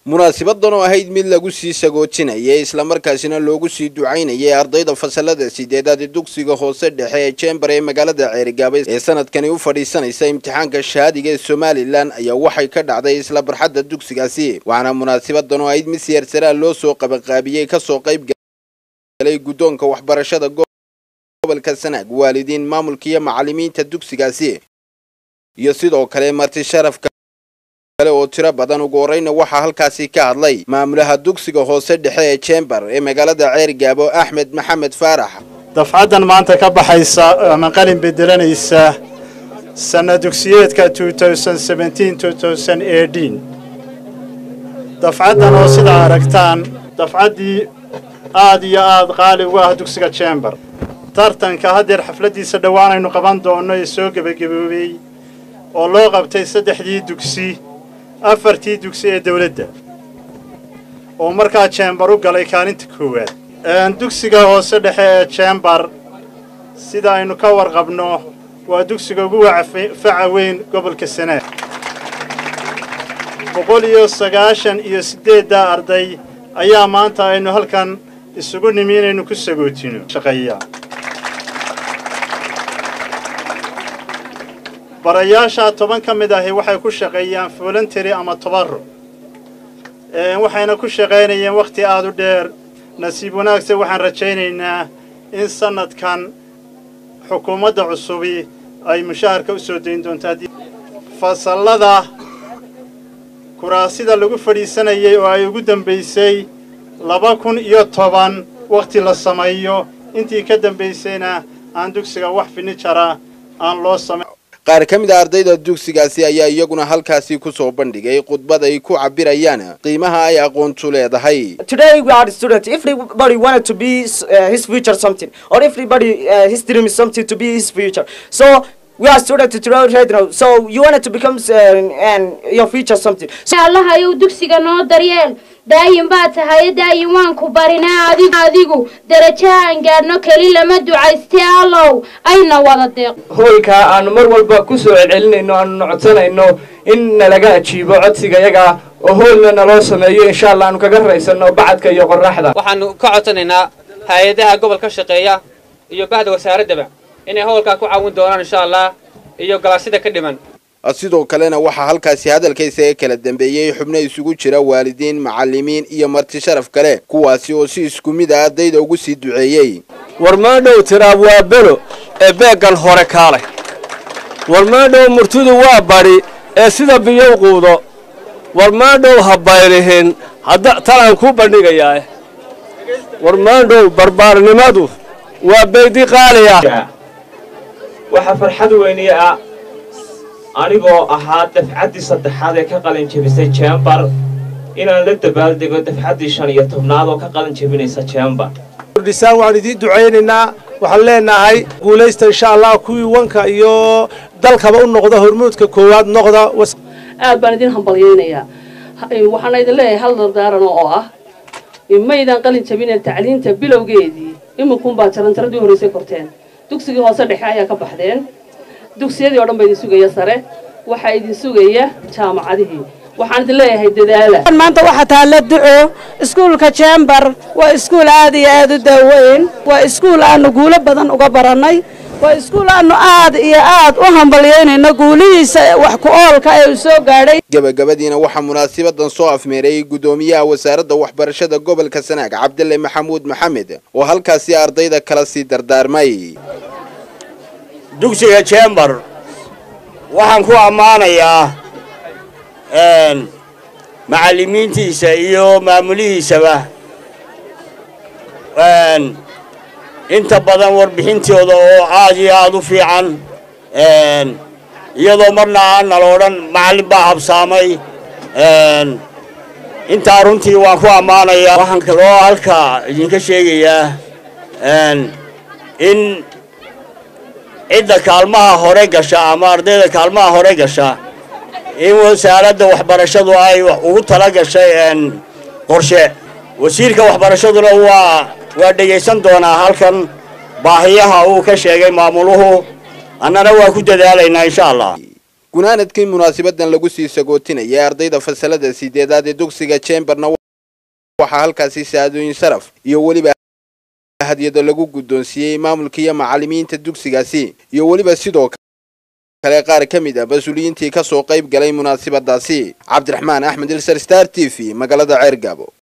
munaasibadan oo ahayd mid lagu sii sagoojinayay islamarkaasina loogu sii ducaynayay ardayda fasalada sideedaad ee dugsiga hoose dhexe ee jembar ee magaalada ceerigaaba ee sanadkani u fadhiisanaysa imtixaanka shahaadiga ee somalilan ayaa waxay ka dhacday isla barxadda dugsigaasi waxaana munaasabadan oo ahayd mid siyaarsaraha loo soo qabanqaabiyey kasoo qayb galay guddoonka waxbarashada gobolka sanaag waalidiin maamulka iyo macalimiinta dugsigaasi iyo sidoo kale marti sharafka kale oo tiro badan ugu horeyna waxaa halkaasi ka hadlay maamulaha dugsiga hoose dhexe ee jembar ee magaalada ceerigaabo axmed maxamed faarax dafcaddan maanta ka baxaysa ama qalin bedelanaysa sanna dugsiyeedka dafcaddan oo sidaa aragtaan dafcaddii aad iyo aad qaali ugu ah dugsiga jembar tartanka haddeer xafladdiisa dhowaanaynu qaban doonno ee soo gebagaboobey oo loo qabtay saddexdii dugsi afartii dugsi ee dawladda oo markaa jembar u galay kaalinta koowaad dugsiga hoose dhexe ee jembar sida aynu ka warqabno waa dugsiga ugu faca weyn gobolka sanaag boqol iyo sagaashan iyo siddeeddaa arday ayaa maanta aynu halkan isugu nimi inaynu ku sagootino shaqeeya barayaasha toban ka mid ahi waxay ku shaqeeyaan voluntary ama tobarro waxayna ku shaqaynayeen wakhti aada u dheer nasiib wanaagse waxaan rajaynaynaa in sannadkan xukuumadda cusubi ay mushaharka u soo dayn doonto fasallada kuraasida lagu fadhiisanayay oo ay ugu dambaysay laba kun iyo toban wakhti la sameeyo intii ka dambaysayna aan dugsiga wax finijara aan loo samayn qaar ka mid a ardayda dugsigaasi ayaa iyaguna halkaasi ku soo bandhigay khudbad ay ku cabirayaan qiimaha ay aqoontu leedahay Today we are students. If everybody wanted to be uh, his future something, or if everybody uh, his dream is something to be his future. So we are students today right now. So you wanted to become uh, and your future something. So allah ayuu dugsiga noo daryeel daayin baa tahay daayin waan ku barinaa adigu adigu darajahaan gaadhno keli lama ducaystee allow ayna wada deeq hoolka aanu mar walba ku soo celcelinayno aanu codsanayno in nalaga ajiibo codsiga yaga oo hoolna naloo sameeyo insha allah aanu kaga raysano bacadka iyo qoraxda waxaanu ka codsanaynaa hay-adaha gobolka shaqeeya iyo bahda wasaaraddaba inay howlkaa ku caawin doonaan insha allah iyo galaasida ka dhiman sidoo kalena waxaa halkaasi hadalkaysa ee kala dambeeyey xubno isugu jira waalidiin macalimiin iyo marti sharaf kale kuwaasi oo si isku mid a ardayda ugu sii duceeyey war maadhow tiraab waa belo ee beeggan hore kaalay war maadhow murtidu waa badhi ee sida biyow quudo war maadhow ha baylihin hadda talaan kuu bandhigayaa war maadhow barbaarnimadu waa baydi qaaliya waxaa farxad weyniye ah anigoo ahaa dafcaddii saddexaad ee ka qalin jebisay jembar inaan la dabaaldego dafcaddii shan iyo tobnaad oo ka qalin jebinaysa jembar kordhisaan waxaan idiin ducaynaynaa waxaan leenahay guulaysta insha allah kuwii wanka iyo dalkaba u noqda hormuudka koowaad noqda aad baan idin hambalyaynayaa waxaana idin leeyahay hal dardaaran oo ah maydaan qalin jebineen tacliinta bilowgeedii iminkunbaa jaranjaradii horraysay korteen dugsigii hoose dhexe ayaa ka baxdeen dugsiyadii oo dhan baa idin sugaya sare waxaa idin sugaya jaamacadihii waxaan idin leeyahay dadaala maanta waxaa taalla duco iskuulka jembar waa iskuul aad iyo aad u daaweyn waa iskuul aanu guulo badan uga barannay waa iskuul aanu aad iyo aad u hambalyaynayno guulihiisa wax ku oolka ee uu soo gaadhay gabagabadiina waxaa munaasabadan soo afmeerayay guddoomiyaha wasaaradda waxbarashada gobolka sanaag cabdille maxamuud maxamed oo halkaasi ardayda kala sii dardaarmay dugsiga jembar waxaan ku ammaanayaa macallimiintiisa iyo maamulihiisaba inta badan warbixintooda oo aad iyo aad u fiican iyadoo marna aan nala odhan macallin baa habsaamay intaa runtii waan ku ammaanayaa waxaan kaloo halka idinka sheegayaa in cidda kaalmaha hore gasha ama ardayda kaalmaha hore gasha in wasaaradda waxbarashadu ay ugu tala gashay qorshe wasiirka waxbarashaduna waa waa dhegaysan doonaa halkan baahiyaha uu ka sheegay maamuluhu annana waa ku dadaalaynaa insha allah gunaanadkii munaasabadan lagu sii sagootinayay ardayda fasalada sideedaad ee dugsiga chamberna waxaa halkaasi saadooyin sharaf iyo weliba hadyado lagu guddoonsiiyey maamulka iyo macallimiinta dugsigaasi iyo weliba sidoo kale qaar ka mid ah mas-uuliyiintii ka soo qayb galay munaasabadaasi cabdiraxmaan axmed ilsar star t v magaalada ceergaabo